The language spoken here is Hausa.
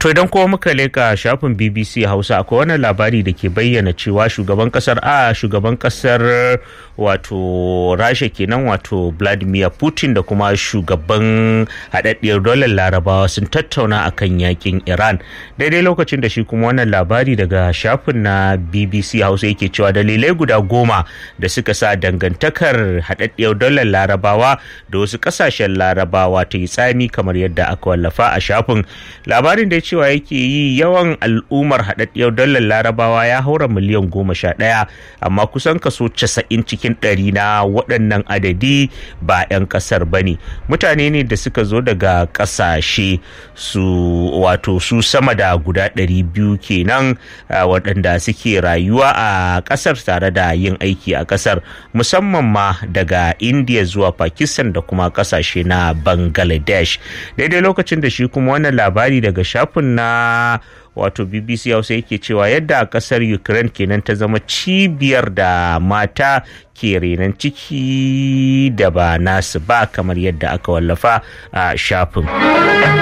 To idan kuma muka leka shafin BBC Hausa akwai wannan labari da ke bayyana cewa shugaban kasar a shugaban kasar wato Rasha kenan wato Vladimir Putin da kuma shugaban haɗaɗɗiyar dolar larabawa sun tattauna akan yakin Iran daidai lokacin da shi kuma wannan labari daga shafin na BBC Hausa yake cewa dalilai guda goma da suka sa dangantakar haɗaɗɗiyar dolar larabawa da wasu ƙasashen larabawa ta yi tsami kamar yadda aka wallafa a shafin labarin da cewa yake yi yawan al'ummar haɗaɗɗiyar dalar larabawa ya haura miliyan goma sha ɗaya amma kusan kaso casa'in cikin ɗari na waɗannan adadi ba 'yan ƙasar ba ne mutane ne da suka zo daga ƙasashe su wato su sama da guda ɗari biyu kenan waɗanda suke rayuwa a ƙasar tare da yin aiki a ƙasar musamman ma daga india zuwa pakistan da kuma ƙasashe na bangladesh daidai lokacin da shi kuma wannan labari daga shafin na wato bbc hausa yake cewa yadda kasar ukraine kenan ta zama cibiyar da mata ke renon ciki da ba nasu ba kamar yadda aka wallafa a shafin